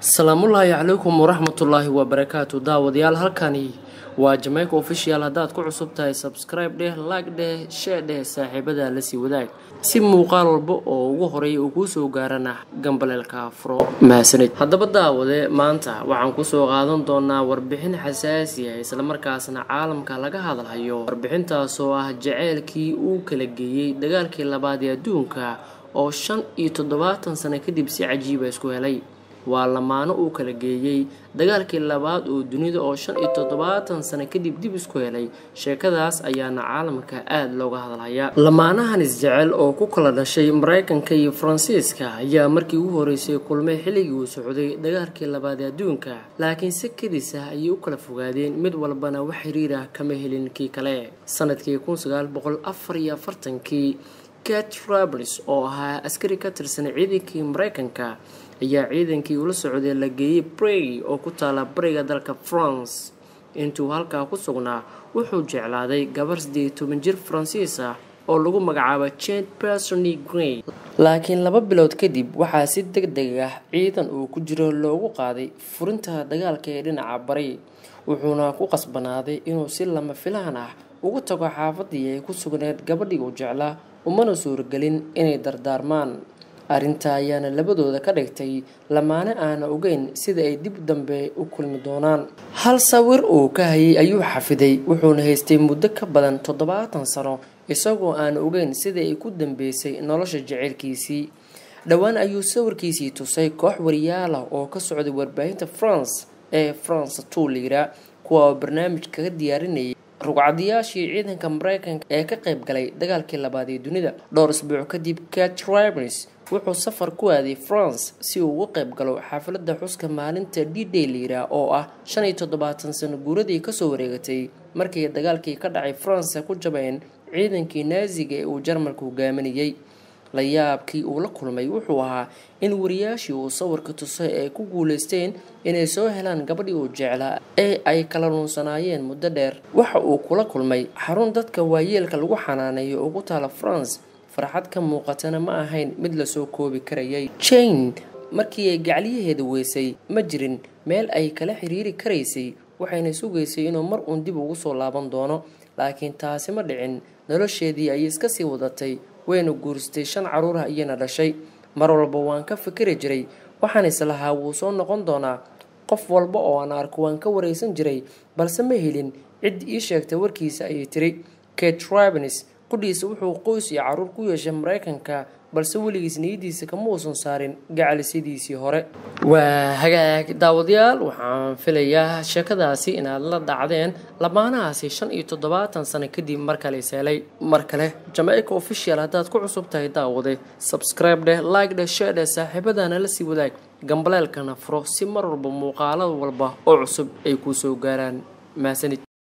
asalaamullaahi calaykum waraxmatullaahi wabarakaatu daawadayaal halkani waa jamaica official haddaad ku cusub tahay subscribe dheh laag dheh shee dheh saaxiibada lasii wadaag si muuqaal walba oo ugu horeeya uu kuu soo gaarana gambaleelka afro mahadsanid haddaba daawade maanta waxaan kusoo qaadan doonaa warbixin xasaasi ah islamarkaasna caalamka laga hadalhayo warbixintaasoo ah jaceylkii uu kala geeyey dagaalkii labaad ee adduunka oo shan iyo toddobaatan sano kadib si cajiiba isku helay waa lamaano uu kala geeyey dagaalkii labaad oo dunida oo shan iyo toddobaatan sano kadib dib isku helay sheekadaas ayaana caalamka aada looga hadalhayaa lamaanahan isjecel oo ku kala dhashay maraykanka iyo faransiiska ayaa markii ugu horeysay kulmay xilligii uu socday dagaalkii labaad ee adduunka laakiin si kadis ah ayay u kala fogaadeen mid walbana wax xiriir ah kama helin kii kale sanadkii kun sagaal boqol afar iyo afartankii kat rabers oo ahaa askari ka tirsan ciidankii maraykanka ayaa ciidankii ula socday la geeyey brey oo ku taala bariga dalka france intuu halkaa ku sugnaa wuxuu jeclaaday gabar siddeed iyo toban jir faransiis ah oo lagu magacaabo jen persony grey laakiin laba bilood kadib waxaa si deg deg ah ciidan uu ku jiro loogu qaaday furinta dagaalka ee dhinaca bari wuxuuna ku qasbanaaday inuu si lama filaan ah ugu tago xaafadii ay ku sugneed gabadhii uu jeclaa umana suuragelin inay dardaarmaan arrinta ayaana labadooda ka dhigtay lamaane aana ogeyn sida ay dib dambe u kulmi doonaan hal sawir uu ka hayay ayuu xafiday wuxuuna haystay muddo ka badan toddobaatan sano isagoo aan ogeyn sida ay ku dambeysay nolosha jaceylkiisii dhowaan ayuu sawirkiisii tusay koox wariyaal ah oo ka socday warbaahinta france ee france two liira kuwa oo barnaamij kaga diyaarinayay rugcadayaashii ciidanka maraykanka ee ka qayb galay dagaalkii labaad ee dunida dhowr isbuuc kadib kat ribers wuxuu safar ku aaday france si uu uga qayb galo xaafilada xuska maalinta d day liira oo ah shan iyo toddobaatan sano guuradii kasoo wareegatay markii dagaalkii ka dhacay france ku jabeen ciidankii naasiga ee uu jarmalka hogaaminayay la yaabkii uu la kulmay wuxuu ahaa in wariyaashii uu sawirka tusay ay ku guuleysteen inay soo helaan gabadhii uu jeclaa ee ay kala luunsanaayeen muddo dheer waxa uu kula kulmay xarun dadka waayeelka lagu xanaaneeyo ugu taala france farxad ka muuqatana ma ahayn mid lasoo koobi karayay jane markii ay gacliyaheeda weysay ma jirin meel ay kala xiriiri karaysay waxayna sugaysay inuu mar uun dib ugu soo laaban doono laakiin taasi ma dhicin nolosheedii ayay iska sii wadatay wayna guursatay shan caruurah iyana dhashay mar walba waan ka fikiri jiray waxaan islahaa wuu soo noqon doonaa qof walba oo aan arko waan ka wareysan jiray balse ma helin cid ii sheegtay warkiisa ayay tiri kate ribens qudhiisa wuxuu qoys iyo caruur ku yeeshay maraykanka balse weligiis niyadiisa kama uusan saarin gacalisidiisii hore waa hagaag daawadayaal waxaan filayaa sheekadaasi inaad la dhacdeen lamaanahaasi shan iyo toddobaatan sano kadib mar kale iseelay mar kale jamaica official haddaad ku cusub tahay daawade subscribe dheh like dheh shee dheh saaxiibadana la sii wadaag gambaleelkana furo si mar walba muuqaalada walba oo cusub ay kuu soo gaaraan mahadsanid